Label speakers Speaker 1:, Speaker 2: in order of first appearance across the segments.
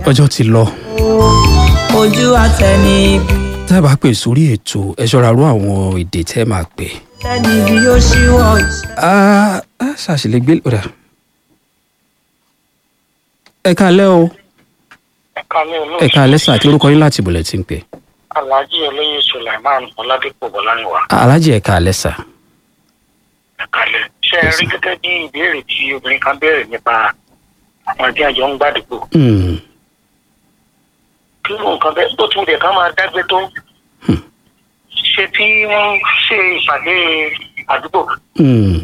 Speaker 1: ọjọ́ ti lọ
Speaker 2: ojú àtẹni ibi
Speaker 1: tẹ́ ẹ bá pè sórí ètò ẹ ṣọ́ra rú àwọn èdè tẹ́ ẹ máa pè.
Speaker 2: tẹni ibi yóò ṣíwọ́ iṣẹ́.
Speaker 1: Ah, ah, ṣàṣìlẹ̀ gbé ọ̀dà. ẹ káalẹ́ o
Speaker 3: kálẹ̀
Speaker 1: ẹ káalẹ́ sà kí lórúkọ yín láti ìbòlẹ̀ tí ń pè.
Speaker 3: alhaji olóyè sulaiman ọládépò bọláníwá
Speaker 1: alájì ẹ káalẹ́ sà.
Speaker 3: ẹ̀kálẹ̀ ṣe é rí gẹ́gẹ́ bí ìbéèrè tí obìnrin kan béèrè nípa àwọn tí àjọ ń gbàdúgbò
Speaker 1: Hmm,
Speaker 3: kí ló nǹkan bẹ́ẹ̀ tó tún lè ká máa dágbé tó ṣe tí wọ́n ṣe ìpàdé àdúgbò
Speaker 1: hmm,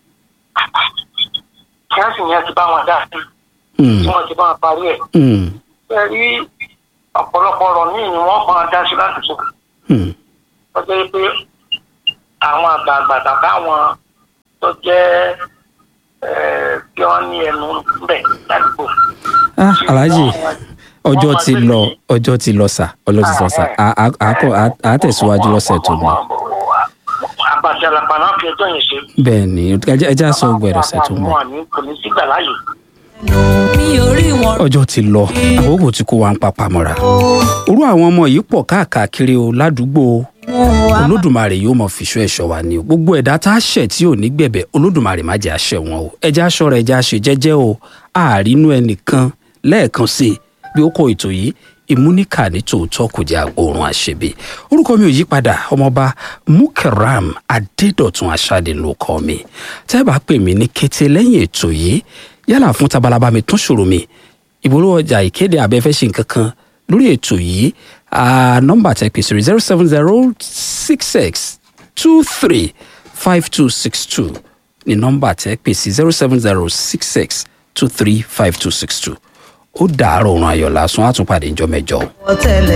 Speaker 3: kíláàsì yẹn ti bá wọn dá sí
Speaker 1: hmm,
Speaker 3: tí wọ́n ti bá wọn parí ẹ̀
Speaker 1: hmm,
Speaker 3: ṣe rí ọ̀pọ̀lọpọ̀ ọ̀rọ̀ míì ni wọ́n máa dá sí ládùúgbò
Speaker 1: hmm,
Speaker 3: tó jẹ́ pé àwọn àgbààgbà tàbí àwọn tó jẹ́ ẹ̀, tí wọ́n ní ẹnu bẹ̀ ládùúgbò.
Speaker 1: Ah, alájì ọjọ́ ti lọ ọjọ́ ti lọ sà ọjọ́ ti lọ sà À- à- à kọ́- à- à tẹ̀síwájú lọ́sẹ̀ tó lọ.
Speaker 3: àbàṣẹ àlàpà náà fi ẹjọ́ yẹn ṣe.
Speaker 1: bẹ́ẹ̀ ni ẹ jẹ́ á sọ gbẹ̀rẹ̀ ọ̀sẹ̀ tó ń bọ̀.
Speaker 3: Àwọn àní kò ní sígbà láàyè.
Speaker 2: mi ò rí wọn
Speaker 1: ọjọ́ ti lọ àkókò tí kò wá ń papà mọ́ra. orú àwọn ọmọ yìí pọ̀ káàkiri o ládùúgbò o.
Speaker 2: mú wa
Speaker 1: olódùmarè yóò mọ fìṣọ́ ẹ̀ṣọ́ wa ni o gbogbo ẹ̀dá tá a ṣẹ̀ tí ò ní gbẹ̀bẹ̀ olódùmarè má jẹ́ àṣẹ wọn o ẹja aṣọ́ra ẹja ṣe jẹ́jẹ́ o àárínú ẹnìkan lẹ́ẹ̀kan sí i bí ó kọ ètò yìí ìmúníkà ní tòótọ́ kò jẹ́ àgbòrun àṣebí orúkọ mi ò yí padà ọmọọba mukaram adédọ̀tun aṣáde ló kọ́ mi tẹ́ ẹ bá pè mí ní kété lẹ́yìn ètò yìí yálà fún tabalaba mi tún ṣòro mi ìbolówó ọjà ìkéde abẹ́fẹ́ ṣe nǹkan kan lórí ètò yìí ah, nọ́mbà tẹ́ pè sórí zero seven zero six six two three five two six two ní nọ́mbà tẹ́ pè sí zero seven zero six six two three five two six two ó dàárọ̀ ọ̀run ayọ̀ lásán àtúnpàdé ìjọ mẹ́jọ.
Speaker 2: tẹ̀lé.